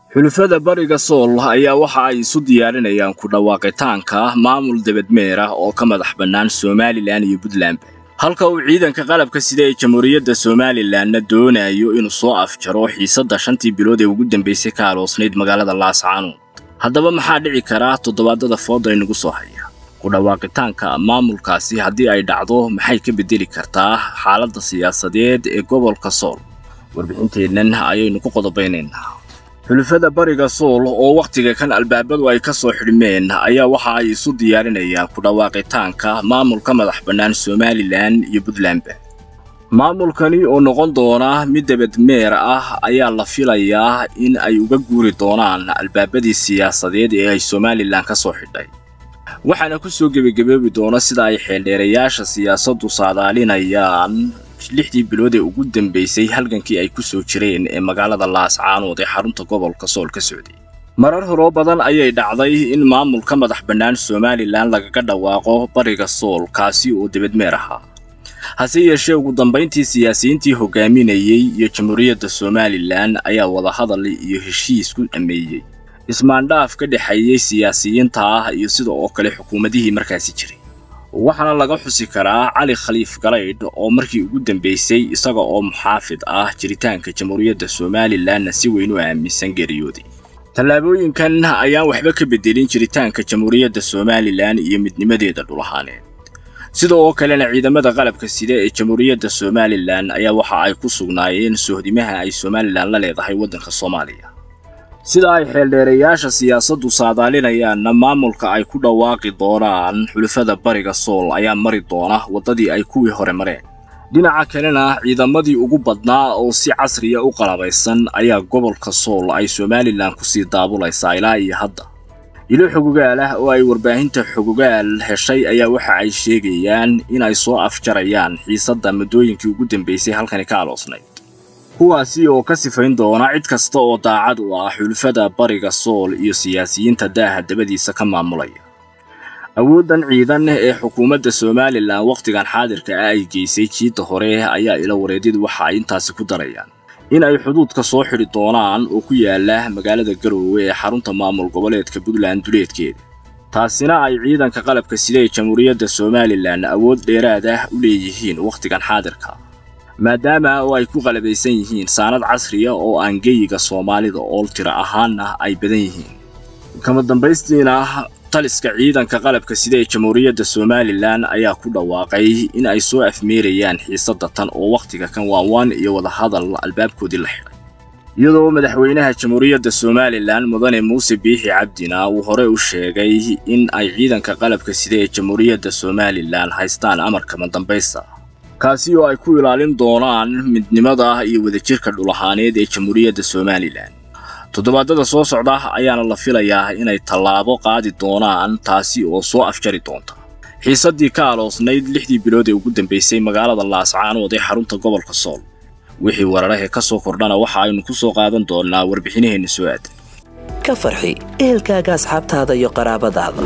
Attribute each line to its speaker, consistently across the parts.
Speaker 1: xulufada bariga sool ayaa waxa ay isu diyaarinayaan ku dhawaaqitaanka maamul debadmeer ah oo ka madax bannaan somalilan iyo puntland halka uu ciidanka qalabka sida ee jamhuuriyadda somalilanna doonayo inuu soo afjaro xiisadda shantii bilood ee ugu dambaysay ka aloosnayd magaalada laascaanood haddaba maxaa dhici karaa toddobaadada fooda inagu soo haya ku dhawaaqitaanka maamulkaasi haddii ay dhacdo maxay ka beddeli kartaa xaaladda siyaasadeed ee gobolka sool warbixinteennan ayaynu ku qodobaynaynaa xulufada bariga sool oo wakhtiga kan albaabadu ay ka soo xidhmeen ayaa waxa ay isu diyaarinayaan ku dhawaaqitaanka maamulka madax bannaan somalilan iyo puntlandba maamulkani oo noqon doona mid debadmeer ah ayaa la filayaa in ay uga guuri doonaan albaabadii siyaasadeed ee ay somalilan ka soo xidhay waxaana ku soo gebagaboobi doona sida ay xeeldheerayaasha siyaasaddu saadaalinayaan lixdii bilood ee ugu dambaysay halgankii ay ku soo jireen ee magaalada laascaanood ee xarunta gobolka sool ka socday marar horoo badan ayay dhacday in maamulka madax bannaan somalilan lagaga dhawaaqo bariga sool kaasi oo debadmeer ahaa hase yeeshee ugu dambayntii siyaasiyiintii hogaaminayey iyo jamhuuriyadda somalilan ayaa wadahadal iyo heshiis ku dhammeeyey ismaandhaaf ka dhexeeyey siyaasiyiinta ah iyo sida oo kale xukuumadihii markaasi jiray waxaana laga xusi karaa cali khaliif galaydh oo markii ugu dambaysay isaga oo muxaafid ah jiritaanka jamhuuriyadda somalilanna si weyn u aaminsan geeriyooday tallaabooyinkan ayaan waxba ka beddelin jiritaanka jamhuuriyadda somalilan iyo midnimadeeda dhulahaaneed sida oo kalena ciidamada qalabka sida ee jamhuuriyadda somalilan ayaa waxa ay ku sugnaayeen sohdimaha ay somalilan la leedahay waddanka soomaaliya sida ay xeeldheerayaasha siyaasaddu saadaalinayaanna maamulka ay ku dhawaaqi doonaan xulufada bariga sool ayaa mari doona waddadii ay kuwii hore mareen dhinaca kalena ciidamadii ugu badnaa oo si casriya u qalabaysan ayaa gobolka sool ay somalilan kusii daabulaysaa ilaa iyo hadda ilo xogogaal ah oo ay warbaahinta xogogaal heshay ayaa waxa ay sheegayaan in ay soo afjarayaan xiisadda muddooyinkii ugu dambaysay halkani ka aloosnayd kuwaasi oo ka sifayn doona cid kasta oo daacad u ah xulufada bariga sool iyo siyaasiyiinta daaha dabadiisa ka maamulaya awooddan ciidan ee xukuumadda somalilan wakhtigan xaadirka ah ay geysay jiidda hore ayaa ila wareedyadu waxa ay intaasi ku darayaan in ay xuduudka soo xidhi doonaan oo ku yaala magaalada garoowe ee xarunta maamul goboleedka puntland duleedkeeda taasina ay ciidanka qalabka sida ee jamhuuriyadda somalilan awood dheeraad ah u leeyihiin wakhtigan xaadirka maadaama oo ay ku qalabaysan yihiin saanad casriya oo aan geyiga soomaalida ool tiro ahaanna ay badan yihiin kama dambaystiina taliska ciidanka qalabka sida ee jamhuuriyadda somalilan ayaa ku dhawaaqay in ay soo afmeerayaan xiisadda tan oo wakhtiga kan waanwaan iyo wadahadal albaabkoodii la xidhay iyadoo madaxweynaha jamhuuriyadda somalilan mudane muuse biixi cabdina uu hore u sheegay in ay ciidanka qalabka sida ee jamhuuriyadda somalilan haystaan amarka madambaysta kaasi oo ay ku ilaalin doonaan midnimada iyo wadajirka dhulahaaneed ee jamhuuriyadda somalilan toddobaadada soo socda ayaana la filayaa inay tallaabo qaadi doonaan taasi oo soo afjari doonta xiisaddii ka aloosnayd lixdii bilood ee ugu dambaysay magaalada laascaanood ee xarunta gobolka sool wixii wararahee ka soo kordhana waxa aynu ku soo qaadan doonnaa warbixinaheenna soo aadan
Speaker 2: ka farxi ehelkaaga asxaabtaada iyo qaraabadaada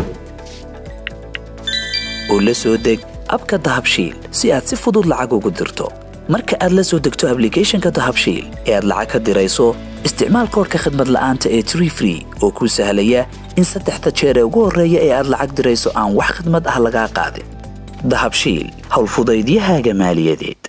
Speaker 2: oo la soo deg abka dahabshiil si aad si fudud lacag ugu dirto marka aad la soo degto ablicathonka dahabshiil ee aad lacag ka dirayso isticmaal koorka khadmad la'aanta ee tree free oo kuu sahlaya in saddexda jeer ee ugu horreeya ee aad lacag dirayso aan wax khadmad ah lagaa qaadin dahabshiil howlfudaydiyahaaga maaliyadeed